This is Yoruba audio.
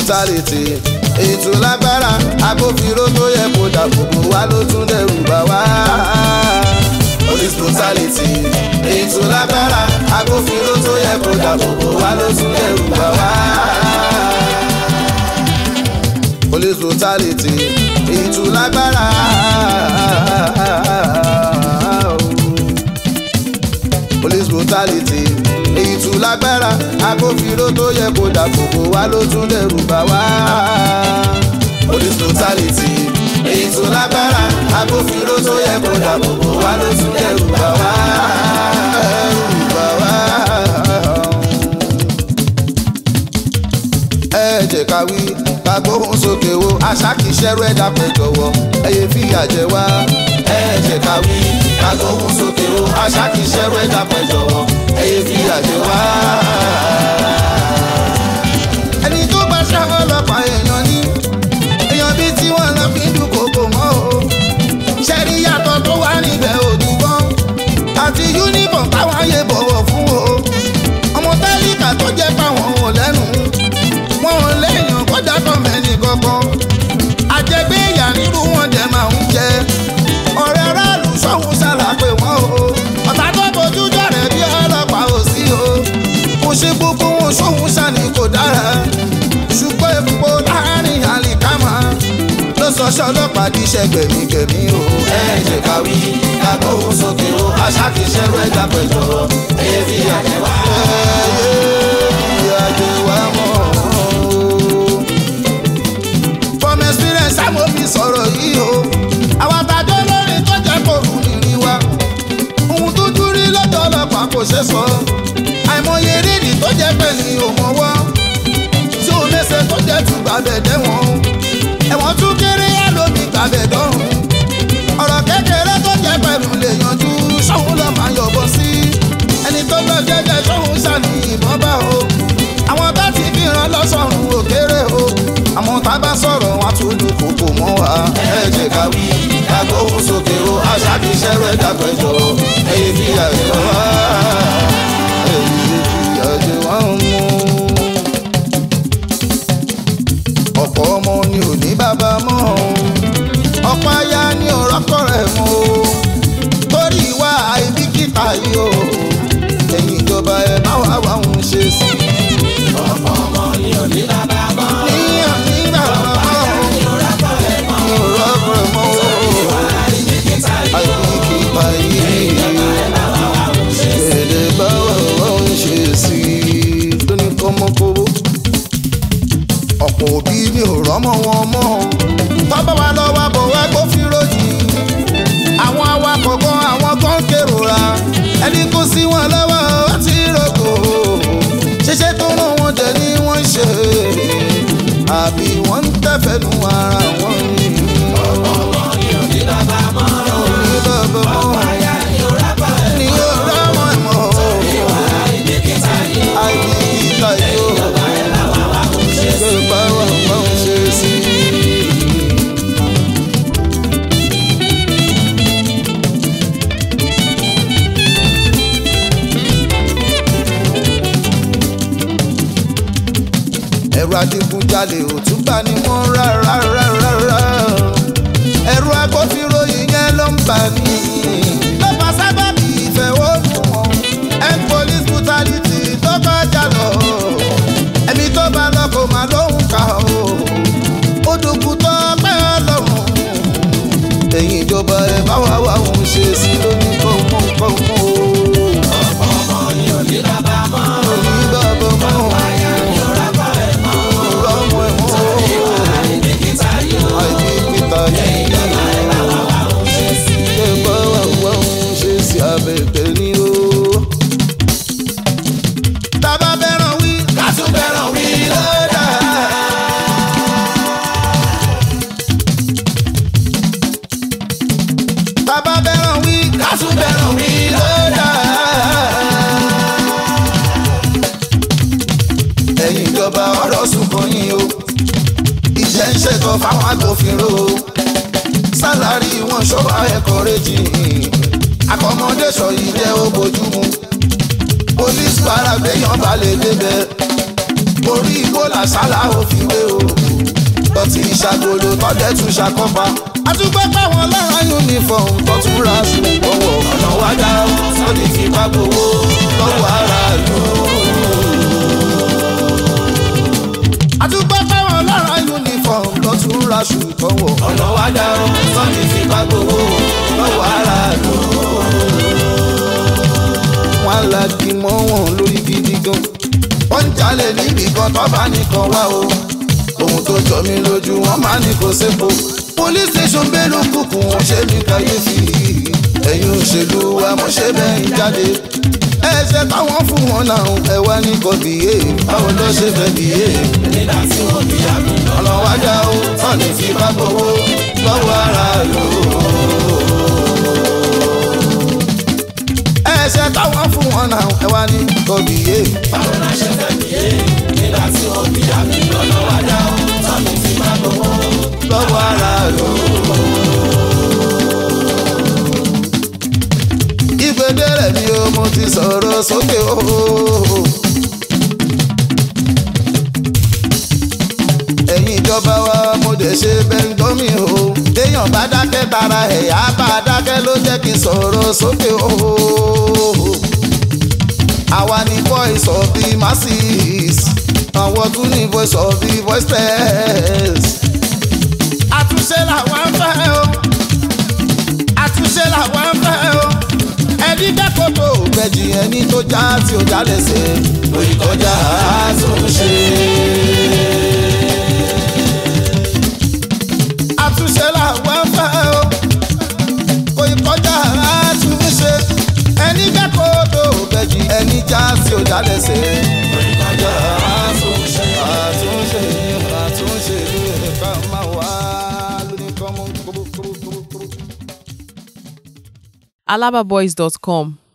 brutality ètò lágbára agbófinró tó yẹ kó dàbòbò wá ló tún dẹrù bá wá. police brutality ètò lágbára agbófinró tó yẹ kó dàbòbò wá ló tún dẹrù bá wá. police brutality ètò lágbára. police brutality èyí tún lágbára agbófinró tó yẹ kó dàbòbò wá ló tún dẹrù bá wá. police brutality èyí tún lágbára agbófinró tó yẹ kó dàbòbò wá ló tún dẹrù bá wá. dẹrù bá wá. ẹ jẹ́ ká wí ká gbóhùn sókè wo àṣà kìí ṣẹ́rú ẹ̀dá pẹ̀ jọ̀wọ́ ẹ̀yẹ fìyà jẹ wá. ẹ jẹ́ ká wí ká gbóhùn sókè wo àṣà kìí ṣẹ́rú ẹ̀dá pẹ̀ jọ̀wọ́ ẹ̀yẹ fìyà jẹ wá. ẹni tó bá ṣá ọlọ́pàá èèyàn ní èèyàn bíi tí wọ́n lọ fi ń dúnkòkò mọ́ o. ṣẹ́rí yàtọ̀ tó wà níbẹ̀ òdùgbọ́n àti yúnífọ̀m táwọn ayé bọ̀wọ̀ fún o. ọmọ tálíkà tó jẹ́ pàwọn ò lẹ́nu wọn ò léèyàn kọjá tó mẹ́ni kankan àjẹgbé ìyá nírú wọn dẹ̀ máa ń jẹ ọ̀rẹ́ aráàlú sọ́hún ṣàlàpé wọn o ọ̀tá tó bójú jọ̀rẹ̀ bí ọlọ́pàá ò sí o mo ṣe gbogbo wọn sọ́hún ṣàní kò dára ṣùgbọ́n èpò láàrin àlìkámà ló sọ ṣọlọ́pàá di iṣẹ́ gbẹ̀mígbẹ̀mí o. ẹ jẹ́ ká wí ká gbóhùn sókè o àṣà kìí ṣẹ́rú ẹ̀dá pẹ̀jọ́ ẹ̀yẹ fi àjẹwà. ẹ̀yẹ fi àjẹwà mọ́ from experience àmọ́ fi sọ̀rọ̀ yìí o. àwọn àtàjọ lórí tó jẹ́ kó rù nìrí wa. ohun tó dúrí lọ́dọ̀ ọlọ́pàá kò ṣe sọ. àìmọye rírì tó jẹ́ pé ní òmọ̀wọ́. tí ò léṣe tó jẹ́ tún gbàbẹ̀ dẹ́wọ̀n. ẹ̀wọ̀n tún kéré yá lómi gbàbẹ̀ dọ́rùn. ọ̀rọ̀ kékeré tó jẹ́ pẹ̀lú lè yanjú sọ́hun lọ́ máa yọ̀bọ̀ sí. ẹni tó lọ jẹ́jẹ́ sọ́hun ṣàní ìbọn bá o. àwọn tá ti fi ràn lọ́sọ̀rùn òkèrè o àmọ́ tá a bá sọ̀rọ̀ wọn tún lu kókó mọ́ wa. ẹ jẹ́ ká wí ká gbóhùn sókè o àṣà kìí ṣẹ́rọ ẹ̀dá pẹ̀jọ ẹ̀yẹ fi àjẹ wá ẹ̀yẹ fi àjẹ wá mú. ọ̀pọ̀ ọmọ ni ò ní bàbá mọ́ ọ̀pọ̀ aya ni ò rọ́kọ̀ rẹ̀ mọ́ torí ìwà àìbìkítà yìí o ẹ̀yin ìjọba ẹ̀ má wá wá òun ṣe sí i. ọ̀pọ̀ ọmọ ni ò ní bàbá mọ́. ọ̀pọ̀ òbí mi ò rọ́mọ wọn mọ́ tọ́bọ̀ wa lọ́wọ́ bọ̀ wá gbófinró yìí àwọn awakọ̀ gan àwọn gan kérora ẹni kó sí wọn lọ́wọ́ ó ti rògbò ṣíṣe tó rán wọn jẹ ni wọ́n ń ṣe àbí wọ́n ń tẹ̀fẹ̀nu ara wọn ni. ọ̀pọ̀ ọmọ ni ò ní bàbá mọ́. ní bàbá mọ́ ọ̀pọ̀ aya ni ò rábọ̀ ẹ̀ ní ọ̀rọ̀ wọn mọ́ ìwà ìbìkítà yìí. àìbìkítà yóò ìjọba ẹ̀ làwọn wa kò ṣe sí. ṣe bá wà wọ́n ṣe sí. ẹ̀rù adigunjalè ò tún bá ní mọ́ rárá rárá rárá ẹ̀rù agbófinró yìí yẹn ló ń bà ní. ló fà sábàbí ìfẹ̀hónúhàn end police brutality tó kọjá lọ ẹ̀mí tó bá lọ kò má lóhùn ká o ó dùnkù tó pẹ́ ọlọ́run ẹ̀yìn ìjọba ẹ̀ bá wà wà òun ṣe sí lóní kọ́ńkọ́ńkọ́ o. ọ̀pọ̀ ọmọ ni ò ní bàbá mọ́. òní bàbá mọ́ aya ni ò rábọ̀ ẹ̀ mọ́. ọ̀rọ̀ ọmọ ẹ̀ mọ́ ìwà ìbìkítà yìí. àìbìkítà yìí. ìjọba ẹ̀ làwọn wa kò ṣe sí. ṣe bá wà wá òun ṣe sí abẹ́bẹ́ ni o. tábà bẹ́ràn wí ká tún bẹ̀rẹ̀ wí lọ́dà. tábà bẹ́ràn wí ká tún bẹ̀rẹ̀ wí lọ́dà. ẹ̀yin ìjọba ọ̀rọ̀ sunkún yín o. iṣẹ́ ń ṣètò fáwọn agbófinró o. sálárì wọn ṣọ́wọ́ ẹ̀kọ́ rẹ́jì. accommodation yìí jẹ́ ó bójúmu. police para gbẹ̀yàn balẹ̀ débẹ̀. orí igbó làṣálà ò fi wé o tọ́tí ìṣàgolo tọ́jẹ́ tún ṣàkọ́fà àtúgbẹ́ káwọn lára uniform tó tún ra sùn lọ́wọ́ ọ̀nà wájà sọ́ni fipá gbowó lọ́wọ́ aráàlú. àtúgbẹ́ káwọn lára uniform tó tún ra sùn lọ́wọ́ ọ̀nà wájà sọ́ni fipá gbowó lọ́wọ́ aráàlú. wọ́n á la kí mọ́ wọn lórí gidi gan wọ́n ń jalè níbi kan tó bá nìkan wá o ohun tó jọ mí lójú wọn máa ní kò sépo police station bẹ́ẹ̀lú kùkù wọn ṣe ní kàyéfì ẹ̀yin òṣèlú wa mo ṣe bẹ́ẹ̀ jáde ẹsẹ̀ táwọn fún wọn náà ẹ wá ní kò bìyẹ báwo ló ṣe fẹ́ bìyẹ. nígbà tí wọ́n bí àmì ọ̀nà wájà ó tán ní fi bá gbowó lọ́wọ́ ara lò ó. ẹsẹ̀ táwọn fún wọn náà ẹ wá ní kò bìyẹ. báwo la ṣe fẹ́ bìyẹ nígbà tí wọ́n bí àmì lọ́nà wájà ó tán ní fi bá gbowó lọ́wọ́ ara lò ó. ìgbédè rẹ̀ mi o mo ti sọ̀rọ̀ sókè o. ẹ̀yin ìjọba wa mo dẹ̀ ṣe bẹ́ńgọ́ mi o. téèyàn bá dákẹ́ tara ẹ̀yà bá dákẹ́ ló jẹ́ kí n sọ̀rọ̀ sókè o. àwa ni voice of the masses àwọn tún ní voice of the voiceless. àtúnṣe làwọn ń fẹ́ o àtúnṣe làwọn ń fẹ́ o ẹni dẹ́kọ̀tò gbẹ̀jì ẹni tó já tí ó já lẹ́sẹ̀ lórí kọjá àtúnṣe. àtúnṣe làwọn ń fẹ́ o kò ì kọjá àtúnṣe ẹni dẹ́kọ̀tò gbẹ̀jì ẹni já tí ó já lẹ́sẹ̀ lórí kọjá àtúnṣe. àtúnṣe àtúnṣe lórí ká máa wá lórí kọ́mọ́ kúrú kúrú kúrú kúrú. alababoys.com